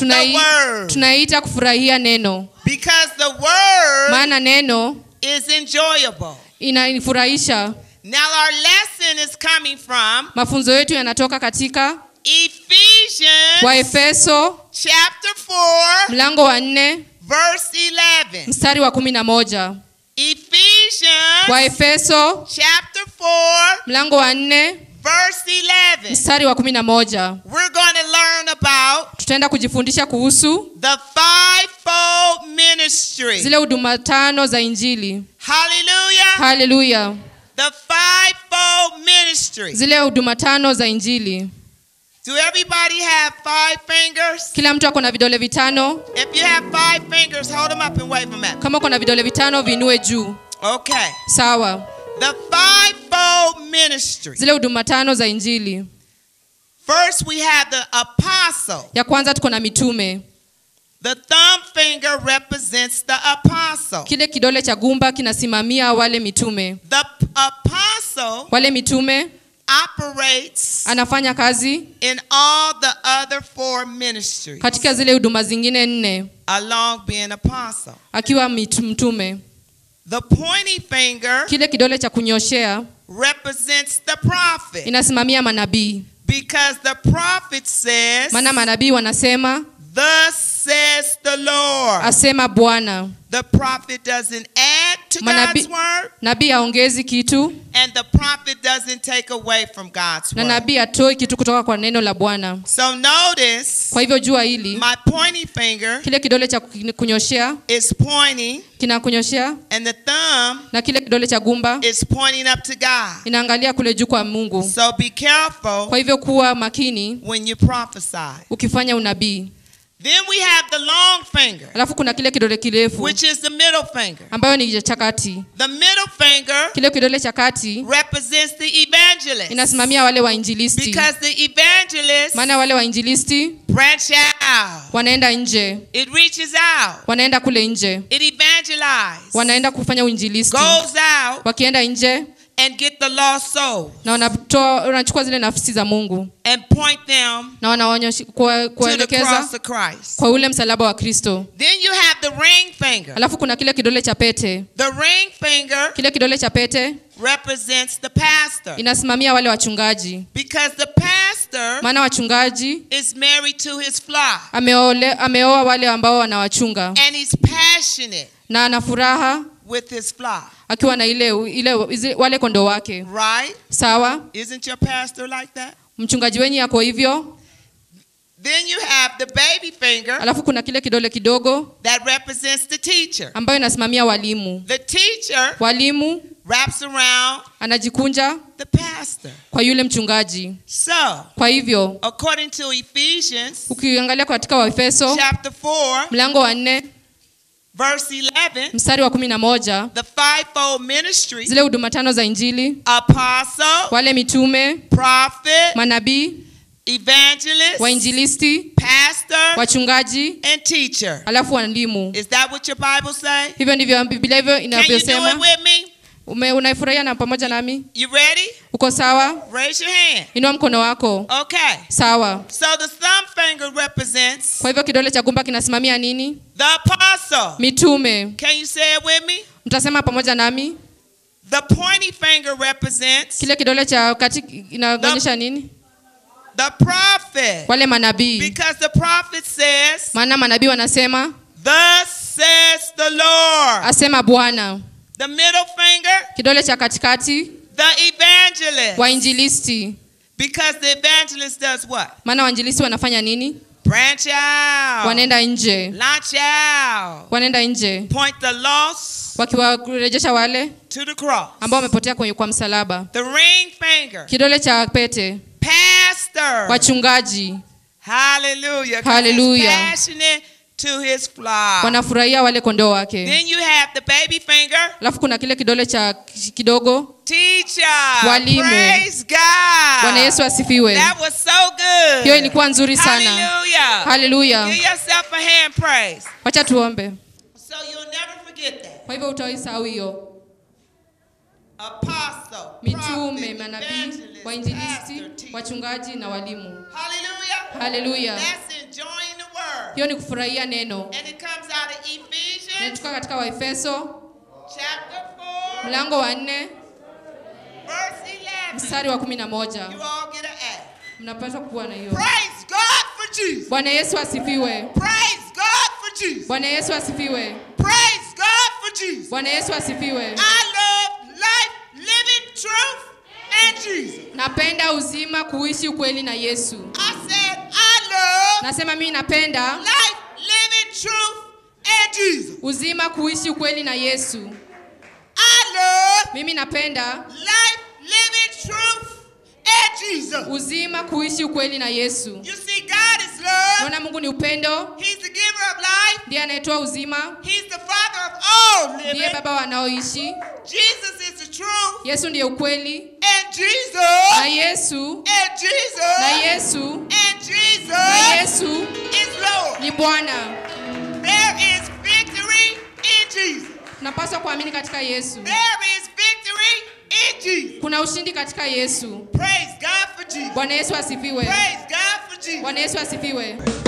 tunai, word. tunaiita kufurahia neno Because the word maana neno is enjoyable. inanifurahisha Now our lesson is coming from mafunzo yetu yanatoka katika Ephesians waefeso chapter 4 mlango wa nne verse 11. mstari wa kumi na moja Ephesians waefeso chapter 4 mlango wa nne verse 11. mstari wa kumi na moja We're going to learn about tutaenda kujifundisha kuhusu the fivefold ministry. zile huduma tano za injili Hallelujah. haleluya The fivefold ministry. zile huduma tano za injili Do everybody have five fingers? kila mtu ako na vidole vitano If you have five fingers, hold them up and wave them at me. kama uko na vidole vitano viinue juu Okay. sawa The fivefold ministry. zile huduma tano za injili First, we have the apostle. ya kwanza tuko na mitume The thumb finger represents the apostle. kile kidole cha gumba kinasimamia wale mitume The p- apostle wale mitume operates anafanya kazi in all the other four ministries katika zile huduma zingine nne along being apostle. akiwa mitu- mtume The pointy finger kile kidole cha kunyoshea represents the prophet inasimamia manabii because the prophet says, maana manabii wanasema Thus says the Lord. asema bwana The prophet doesn't add to Manabi- God's word, nabii aongezi kitu and the prophet doesn't take away from God's na word. nabii atoi kitu kutoka kwa neno la bwana So notice kwa hivyo jua hili my pointy finger kile kidole cha kun- kunyoshea is pointing, kinakunyoshea and the thumb na kile kidole cha gumba is pointing up to God. inaangalia kule juu kwa mungu So be careful kwa hivyo kuwa makini when you prophesy. ukifanya unabii Then we have the long finger, alafu kuna kile kidole kirefu which is the middle finger. ambayo ni cha kati The middle finger kile kidole cha kati represents the evangelist. inasimamia wale wainjilisti Because the evangelist maana wale wainjilisti branch out. wanaenda nje It reaches out. wanaenda kule nje It evangelizes. wanaenda kufanya uinjilisti Goes out wakienda nje and get the lost soul na wanatoa wanachukua zile nafsi za mungu and point them na wanaonyesha kuwa- to the kuwaelekeza cross of Christ. kwa ule msalaba wa kristo Then you have the ring finger. alafu kuna kile kidole cha pete The ring finger kile kidole cha pete represents the pastor inasimamia wale wachungaji because the pastor maana wachungaji is married to his flock ameole, ameoa wale ambao wanawachunga and he's passionate na ana furaha with his flock. akiwa na ile, ile izi- wale kondoo wake Right? sawa Isn't your pastor like that? mchungaji wenyu yako hivyo Then you have the baby finger alafu kuna kile kidole kidogo that represents the teacher. ambayo inasimamia walimu The teacher walimu wraps around anajikunja the pastor. kwa yule mchungaji So, kwa hivyo according to Ephesians ukiangalia katika waefeso chapter 4, mlango wa nne verse 11, mstari wa kumi na moja the fivefold ministry zile huduma tano za injili apostle, wale mitume prophet, manabii evangelist, wainjilisti pastor, wachungaji and teacher. alafu walimu Is that what your Bible say? hivyo ndivyo biblia hivyo Can you do it inavyosema with me? Ume- unaifurahia na pamoja nami You ready? uko sawa Raise your hand. inua mkono wako Okay. sawa So the thumb finger represents kwa hivyo kidole cha gumba kinasimamia nini the apostle. mitume Can you say it with me? mtasema pamoja nami The pointy finger represents kile kidole cha kati inaonyesha nini the prophet. wale manabii Because the prophet says, maana manabii wanasema Thus says the Lord. asema bwana The middle finger, kidole cha katikati the evangelist. wainjilisti Because the evangelist does what? maana wainjilisti wanafanya nini Branch out. wanaenda nje Launch out. wanaenda nje Point the lost wakiwarejesha wale to the cross. ambao wamepotea kwenye kwa msalaba The ring finger. kidole cha pete Pastor. wachungaji Hallelujah. 'Cause Hallelujah. He's passionate to his flock. wanafurahia wale kondoo wake Then you have the baby finger. alafu kuna kile kidole cha kidogo Teacher. Walimu. Praise God. bwana yesu asifiwe That was so good. hiyo ilikuwa nzuri sana Hallelujah. haleluya Give yourself a hand praise. wacha tuombe So you'll never forget that. kwa hivyo utaisahau hiyo Apostle, mitume prophet, manabii evangelist, wainjilisti pastor, teacher. wachungaji na walimu Hallelujah. haleluya That's enjoying the word. hiyo ni kufurahia neno And it comes out of Ephesians inatoka katika waefeso chapter 4, mlango wa nne verse 11. mstari wa kumi na moja You all get an A. mnapaswa kuwa na hiyo Praise God for Jesus. bwana yesu asifiwe Praise God for Jesus. bwana yesu asifiwe Praise God for Jesus. bwana yesu asifiwe I love life, living truth, and Jesus. napenda uzima kuishi ukweli na yesu I said, I love nasema mimi napenda life, living truth, and Jesus. uzima kuishi ukweli na yesu I love mimi napenda life, living truth, and Jesus. uzima kuishi ukweli na yesu You see, God is love. naona mungu ni upendo He's the giver of life. ndiye anayetoa uzima He's the father of all ndiye living. baba wanaoishi Jesus is the truth. yesu ndiye ukweli And Jesus. na yesu And Jesus. na yesu And na Jesus yesu is Lord. ni bwana There is victory in Jesus. tunapaswa kuamini katika yesu There is victory in Jesus. kuna ushindi katika yesu Praise God for Jesus. bwana yesu asifiwe Praise God for Jesus. bwana yesu asifiwe